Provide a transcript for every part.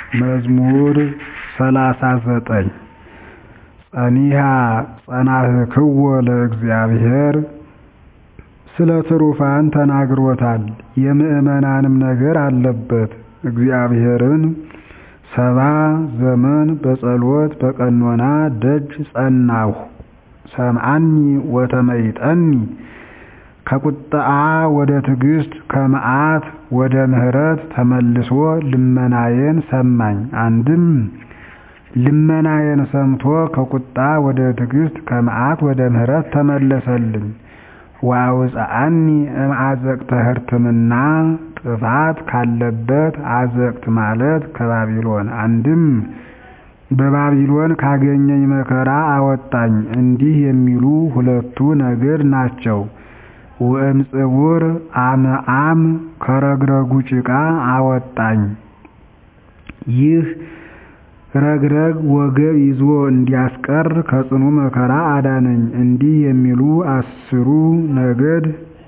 መዝሙር ሰላሳ ዘጠኝ ጸኒሐ ጸናሕክዎ ለእግዚአብሔር ስለ ትሩፋን ተናግሮታል የምዕመናንም ነገር አለበት እግዚአብሔርን ሰባ ዘመን በጸሎት በቀኖና ደጅ ጸናሁ ሰምዓኒ ወተመይጠኒ ከቁጥዓ ወደ ትዕግሥት ከመዓት ወደ ምሕረት ተመልሶ ልመናዬን ሰማኝ አንድም ልመናዬን ሰምቶ ከቁጣ ወደ ትዕግሥት ከመዓት ወደ ምሕረት ተመለሰልኝ ወአውፅአኒ እምአዘቅተ ሕርትምና ጥፋት ካለበት አዘቅት ማለት ከባቢሎን አንድም በባቢሎን ካገኘኝ መከራ አወጣኝ እንዲህ የሚሉ ሁለቱ ነገድ ናቸው ወእምጽውር አምዓም ከረግረጉ ጭቃ አወጣኝ ይህ ረግረግ ወገብ ይዞ እንዲያስቀር ከጽኑ መከራ አዳነኝ እንዲህ የሚሉ አስሩ ነገድ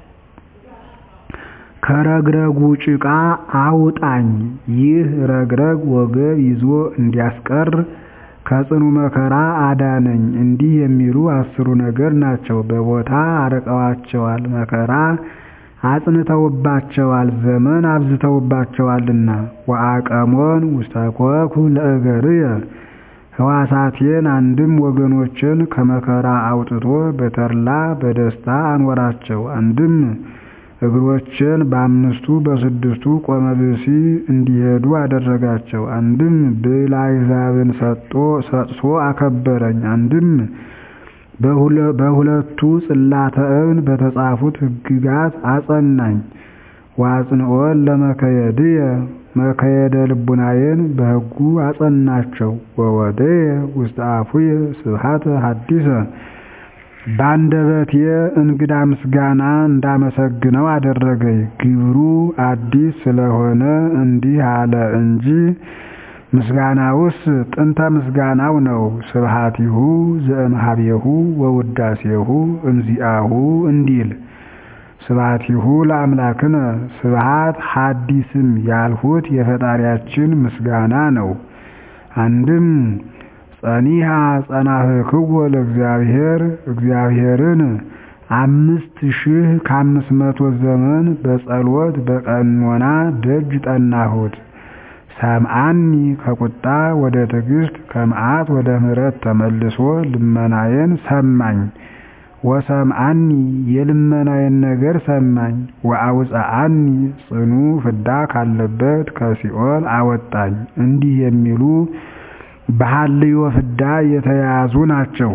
ከረግረጉ ጭቃ አውጣኝ ይህ ረግረግ ወገብ ይዞ እንዲያስቀር ከጽኑ መከራ አዳነኝ እንዲህ የሚሉ አስሩ ነገድ ናቸው በቦታ አርቀዋቸዋል መከራ አጽንተውባቸዋል ዘመን አብዝተውባቸዋልና ወአቀሞን ውስተ ኮኩ ለእገርየ ሕዋሳቴን አንድም ወገኖችን ከመከራ አውጥቶ በተድላ በደስታ አኖራቸው አንድም እግሮችን በአምስቱ በስድስቱ ቆመ ብእሲ እንዲሄዱ አደረጋቸው አንድም ብዕለ አሕዛብን ሰጥቶ አከበረኝ አንድም በሁለቱ ጽላተ እብን በተጻፉት ሕግጋት አጸናኝ ወአጽንዖን ለመከየድየ መከየደ ልቡናዬን በሕጉ አጸናቸው ወወደየ ውስተ አፉየ ስብሐተ ሐዲሰ በአንደበቴ እንግዳ ምስጋና እንዳመሰግነው አደረገኝ ግብሩ አዲስ ስለሆነ እንዲህ አለ እንጂ ምስጋናውስ ጥንተ ምስጋናው ነው ስብሐቲሁ ዘእምኀቤሁ ወውዳሴሁ እምዚአሁ እንዲል ስብሐቲሁ ለአምላክነ ስብሐት ሐዲስም ያልሁት የፈጣሪያችን ምስጋና ነው አንድም ጸኒሐ ጸናሕክዎ ለእግዚአብሔር እግዚአብሔርን አምስት ሺህ ከአምስት መቶ ዘመን በጸሎት በቀኖና ደጅ ጠናሁት ሰምዓኒ ከቁጣ ወደ ትዕግሥት ከመዓት ወደ ምሕረት ተመልሶ ልመናዬን ሰማኝ ወሰምዓኒ የልመናዬን ነገር ሰማኝ ወአውፅአኒ ጽኑ ፍዳ ካለበት ከሲኦል አወጣኝ እንዲህ የሚሉ በሐልዮ ፍዳ የተያዙ ናቸው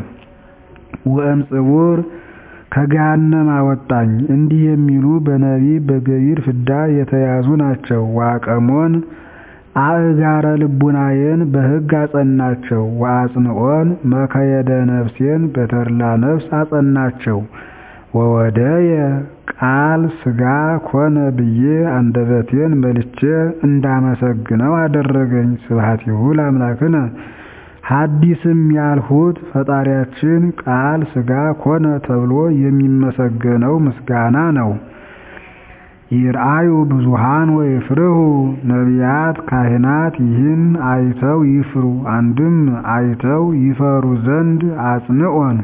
ወእምጽውር ከገሃነም አወጣኝ እንዲህ የሚሉ በነቢብ በገቢር ፍዳ የተያዙ ናቸው ወአቀሞን አእጋረ ልቡናዬን በሕግ አጸናቸው ወአጽንዖን መከየደ ነፍሴን በተድላ ነፍስ አጸናቸው ወወደየ ቃል ሥጋ ኮነ ብዬ አንደበቴን መልቼ እንዳመሰግነው አደረገኝ ስብሐቲሁ ለአምላክነ ሐዲስም ያልሁት ፈጣሪያችን ቃል ሥጋ ኮነ ተብሎ የሚመሰገነው ምስጋና ነው ይርአዩ ብዙሃን ወይፍርሁ ነቢያት ካህናት ይህን አይተው ይፍሩ አንድም አይተው ይፈሩ ዘንድ አጽንዖን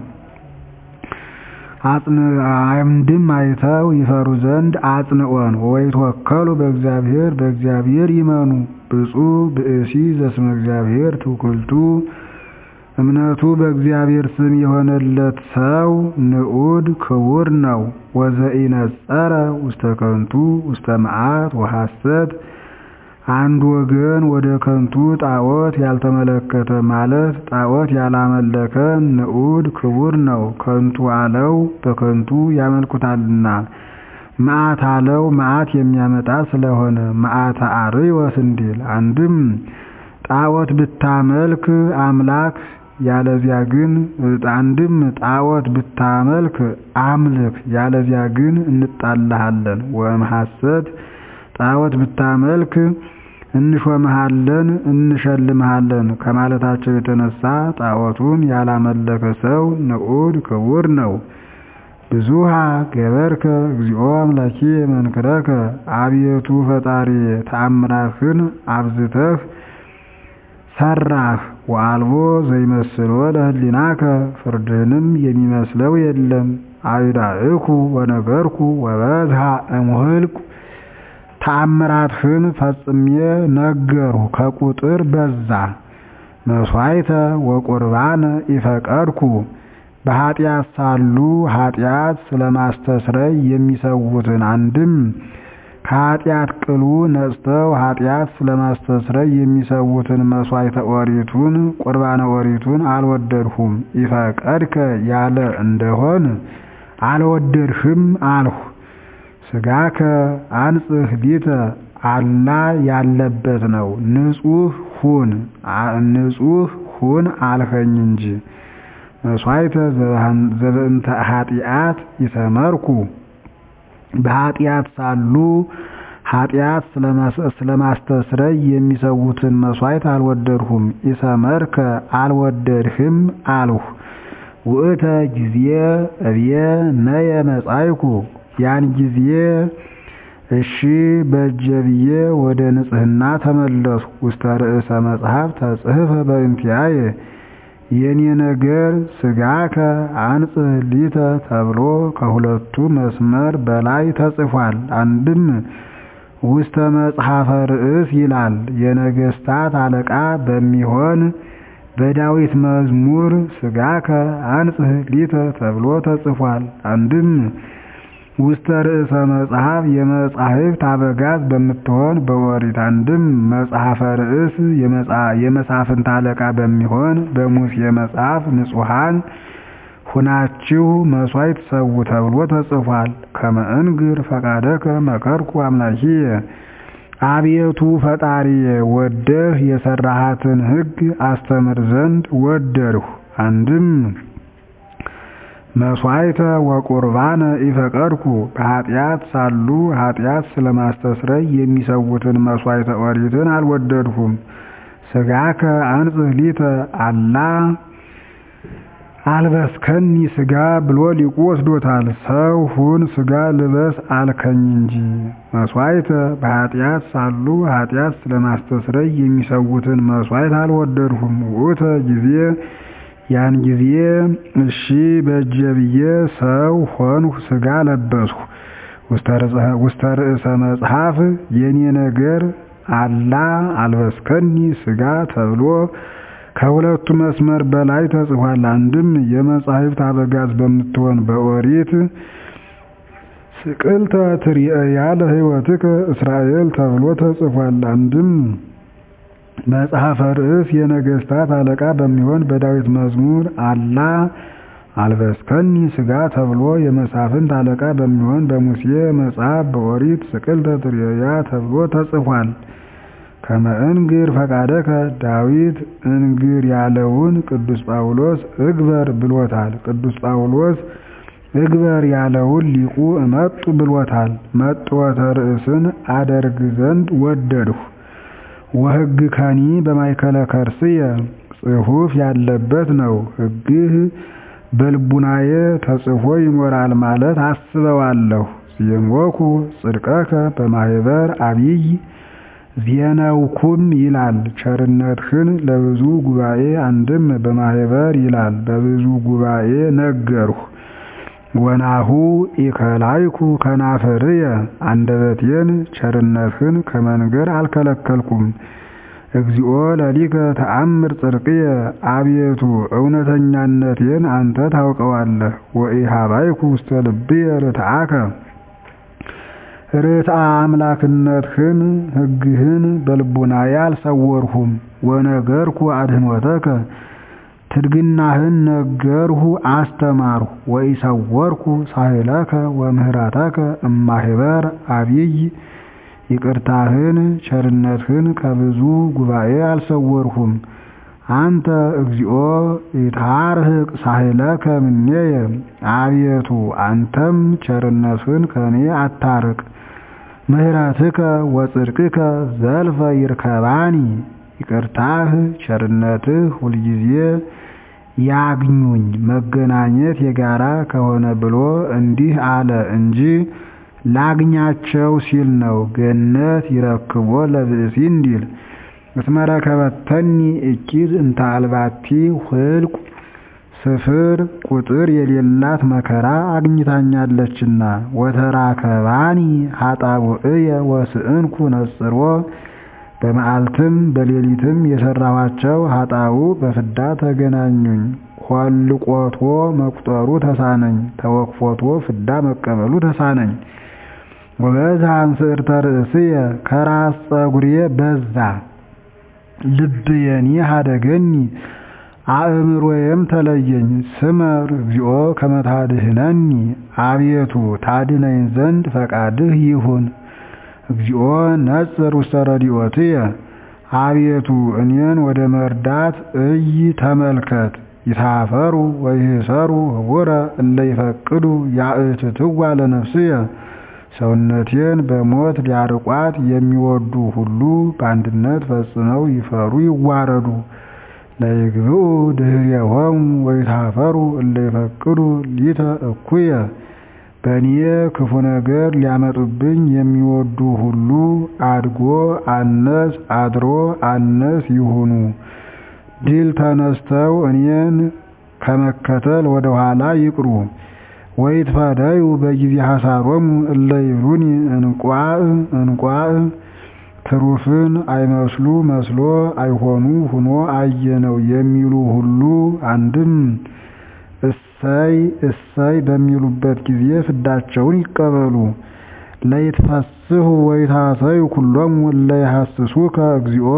አንድም አይተው ይፈሩ ዘንድ አጽንዖን ወይትወከሉ በእግዚአብሔር በእግዚአብሔር ይመኑ ብፁዕ ብእሲ ዘስመ እግዚአብሔር ትውክልቱ እምነቱ በእግዚአብሔር ስም የሆነለት ሰው ንዑድ ክቡር ነው ወዘኢነጸረ ውስተ ከንቱ ውስተ መዓት ወሐሰት አንድ ወገን ወደ ከንቱ ጣዖት ያልተመለከተ ማለት ጣዖት ያላመለከ ንዑድ ክቡር ነው ከንቱ አለው በከንቱ ያመልኩታልና መዓት አለው መዓት የሚያመጣ ስለሆነ መዓተ አርዮስ እንዲል አንድም ጣዖት ብታመልክ አምላክ ያለዚያ ግን አንድም ጣዖት ብታመልክ አምልክ ያለዚያ ግን እንጣላሃለን ወእም ሐሰት ጣዖት ብታመልክ እንሾምሃለን እንሸልምሃለን ከማለታቸው የተነሳ ጣዖቱን ያላመለከ ሰው ንዑድ ክቡር ነው ብዙሃ ገበርከ እግዚኦ አምላኬ መንክረከ አቤቱ ፈጣሪ ተአምራትህን አብዝተህ ሰራህ ወአልቦ ዘይመስሎ ለህሊናከ ፍርድህንም የሚመስለው የለም። አዊዳእኩ ወነገርኩ ወበዝሃ እምኍልኩ ተአምራትህን ፈጽሜ ነገርሁ ከቁጥር በዛ። መሥዋዕተ ወቁርባነ ኢፈቀድኩ በኃጢአት ሳሉ ኃጢአት ስለማስተስረይ የሚሰዉትን አንድም ከኃጢአት ቅሉ ነጽተው ኃጢአት ስለማስተስረይ የሚሰዉትን መሥዋዕተ ኦሪቱን ቁርባነ ኦሪቱን አልወደድሁም። ኢፈቀድከ ያለ እንደሆን አልወደድህም አልሁ። ሥጋከ አንጽሕ ሊተ አላ ያለበት ነው። ንጹሕ ሁን ንጹሕ ሁን አልኸኝ እንጂ። መሥዋዕተ ዘበእንተ ኃጢአት ይሰመርኩ በኃጢአት ሳሉ ኃጢአት ስለማስተስረይ የሚሰዉትን መሥዋዕት አልወደድሁም። ኢሰመርከ አልወደድህም አልሁ። ውእተ ጊዜ እብየ ነየ መጻይኩ ያን ጊዜ እሺ በእጀ ብዬ ወደ ንጽሕና ተመለስኩ። ውስተ ርእሰ መጽሐፍ ተጽሕፈ በእንቲአየ የኔ ነገር ሥጋከ አንጽሕ ሊተ ተብሎ ከሁለቱ መስመር በላይ ተጽፏል። አንድም ውስተ መጽሐፈ ርእስ ይላል። የነገሥታት አለቃ በሚሆን በዳዊት መዝሙር ሥጋከ አንጽሕ ሊተ ተብሎ ተጽፏል። አንድም ውስተ ርእሰ መጽሐፍ የመጻሕፍት አበጋዝ በምትሆን በኦሪት አንድም መጽሐፈ ርእስ የመሳፍንት አለቃ በሚሆን በሙሴ መጽሐፍ ንጹሐን ሁናችሁ መሥዋዕት ሰዉ ተብሎ ተጽፏል። ከመ እንግር ፈቃደከ መከርኩ አምላኪየ አቤቱ ፈጣሪዬ ወደህ የሠራሃትን ሕግ አስተምር ዘንድ ወደድሁ። አንድም መሥዋዕተ ወቁርባነ ኢፈቀድኩ በኃጢአት ሳሉ ኃጢአት ስለማስተስረይ የሚሰዉትን መሥዋዕተ ኦሪትን አልወደድሁም። ሥጋከ አንጽሕ ሊተ አላ አልበስከኒ ሥጋ ብሎ ሊቁ ወስዶታል። ሰው ሁን ሥጋ ልበስ አልከኝ እንጂ። መሥዋዕተ በኃጢአት ሳሉ ኃጢአት ስለማስተስረይ የሚሰዉትን መሥዋዕት አልወደድሁም። ውእተ ጊዜ ያን ጊዜ እሺ በእጀ ብዬ ሰው ሆንሁ ሥጋ ለበስሁ። ውስተ ርእሰ መጽሐፍ የኔ ነገር አላ አልበስከኒ ሥጋ ተብሎ ከሁለቱ መስመር በላይ ተጽፏል። አንድም የመጻሕፍት አበጋዝ በምትሆን በኦሪት ስቅልተ ትርእያ ለሕይወትከ እስራኤል ተብሎ ተጽፏል። አንድም መጽሐፈ ርእስ የነገሥታት አለቃ በሚሆን በዳዊት መዝሙር አላ አልበስከኒ ሥጋ ተብሎ የመሳፍንት አለቃ በሚሆን በሙሴ መጽሐፍ በኦሪት ስቅልተ ትርእያ ተብሎ ተጽፏል። ከመ እንግር ፈቃደከ ዳዊት እንግር ያለውን ቅዱስ ጳውሎስ እግበር ብሎታል። ቅዱስ ጳውሎስ እግበር ያለውን ሊቁ እመጡ ብሎታል። መጥወተ ርእስን አደርግ ዘንድ ወደድሁ። ወሕግ ከኒ በማይከለ ከርስየ ጽሑፍ ያለበት ነው። ሕግህ በልቡናዬ ተጽፎ ይኖራል ማለት አስበዋለሁ። ዜሞኩ ጽድቀከ በማኅበር አቢይ ዜነውኩም ይላል። ቸርነትህን ለብዙ ጉባኤ አንድም በማኅበር ይላል። በብዙ ጉባኤ ነገርሁ። ወናሁ ኢከላይኩ ከናፍርየ አንደበቴን ቸርነትህን ከመንገር አልከለከልኩም። እግዚኦ ለሊከ ተአምር ጽድቅየ አቤቱ እውነተኛነቴን አንተ ታውቀዋለህ። ወኢሃባይኩ ውስተ ልብየ ርትዓከ ርትዓ አምላክነትህን ሕግህን በልቡናዬ አልሰወርሁም። ወነገርኩ አድኅኖተከ ትድግናህን ነገርሁ አስተማርሁ። ወኢሰወርኩ ሳህለከ ወምህረተከ እማኅበር አቢይ ይቅርታህን ቸርነትህን ከብዙ ጉባኤ አልሰወርሁም። አንተ እግዚኦ ይትሃርህቅ ሳህለከ እምኔየ አቤቱ አንተም ቸርነትህን ከኔ አታርቅ። ምህረትከ ወጽድቅከ ዘልፈ ይርከባኒ ይቅርታህ ቸርነትህ ሁልጊዜ ያግኙኝ። መገናኘት የጋራ ከሆነ ብሎ እንዲህ አለ እንጂ ላግኛቸው ሲል ነው። ገነት ይረክቦ ለብእሲ እንዲል እስመረከበተኒ እኪት እንተ አልባቲ ህልቁ ስፍር ቁጥር የሌላት መከራ አግኝታኛለችና ወተራከባኒ ኃጣውእየ ወስእንኩ ነጽሮ በመዓልትም በሌሊትም የሰራኋቸው ኃጣው በፍዳ ተገናኙኝ። ኆልቆቶ መቁጠሩ ተሳነኝ፣ ተወክፎቶ ፍዳ መቀበሉ ተሳነኝ። ወበዛ አንስዕርተ ርእስየ ከራስ ፀጉሬ በዛ ልብየኒ ሀደገኒ አእምሮዬም ተለየኝ። ስመር እግዚኦ ከመ ታድኅነኒ አቤቱ ታድነኝ ዘንድ ፈቃድህ ይሁን። እግዚኦ ነጽር ውስተ ረድኤትየ አቤቱ እኔን ወደ መርዳት እይ ተመልከት። ይታፈሩ ወይህሰሩ ህቡረ እለ ይፈቅዱ ያእትትዋ ለነፍስየ ሰውነቴን በሞት ሊያርቋት የሚወዱ ሁሉ በአንድነት ፈጽመው ይፈሩ ይዋረዱ። ለይግብኡ ድኅሬሆሙ ወይታፈሩ እለ ይፈቅዱ ሊተ እኩየ በእኔ ክፉ ነገር ሊያመጡብኝ የሚወዱ ሁሉ አድጎ አነስ አድሮ አነስ ይሁኑ። ድል ተነስተው እኔን ከመከተል ወደ ኋላ ይቅሩ። ወይትፈደዩ በጊዜ ሐሳሮሙ እለ ይብሉኒ እንቋዕ እንቋዕ ትሩፍን አይመስሉ መስሎ አይሆኑ ሁኖ አየነው የሚሉ ሁሉ አንድም እሰይ እሰይ በሚሉበት ጊዜ ፍዳቸውን ይቀበሉ። ለይትፈስሑ ወይታሰዩ ኩሎሙ እለ ይሐስሱከ እግዚኦ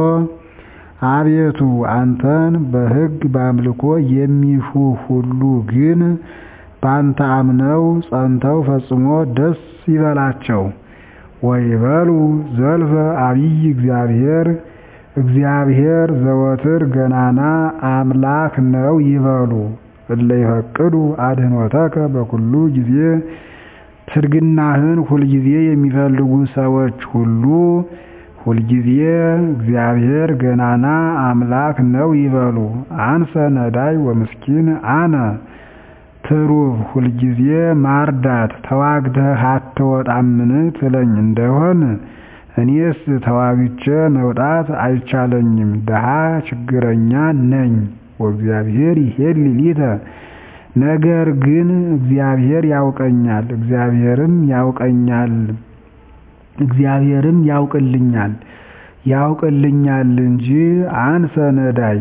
አቤቱ አንተን በሕግ በአምልኮ የሚሹ ሁሉ ግን ባንተ አምነው ጸንተው ፈጽሞ ደስ ይበላቸው። ወይበሉ ዘልፈ አቢይ እግዚአብሔር እግዚአብሔር ዘወትር ገናና አምላክ ነው ይበሉ። እለ ይፈቅዱ አድኅኖተከ በኩሉ ጊዜ ትድግናህን ሁልጊዜ የሚፈልጉ ሰዎች ሁሉ ሁልጊዜ እግዚአብሔር ገናና አምላክ ነው ይበሉ። አንሰ ነዳይ ወምስኪን አነ ትሩፍ ሁልጊዜ ማርዳት ተዋግተህ አትወጣምን ትለኝ እንደሆን እኔስ ተዋግቼ መውጣት አይቻለኝም፣ ድሃ ችግረኛ ነኝ። ወእግዚአብሔር ይሄሊ ሊተ ነገር ግን እግዚአብሔር ያውቀኛል፣ እግዚአብሔርም ያውቀኛል፣ እግዚአብሔርም ያውቅልኛል ያውቅልኛል እንጂ አንሰ ነዳይ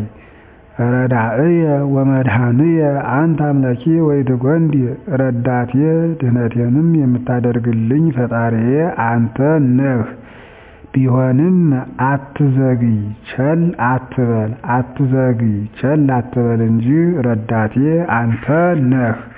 ረዳእየ ወመድኃንየ አንተ አምላኬ ወይትጎንዲ ረዳቴ ድህነቴንም የምታደርግልኝ ፈጣሪዬ አንተ ነህ። ቢሆንም አትዘግይ ቸል አትበል፣ አትዘግይ ቸል አትበል እንጂ ረዳቴ አንተ ነህ።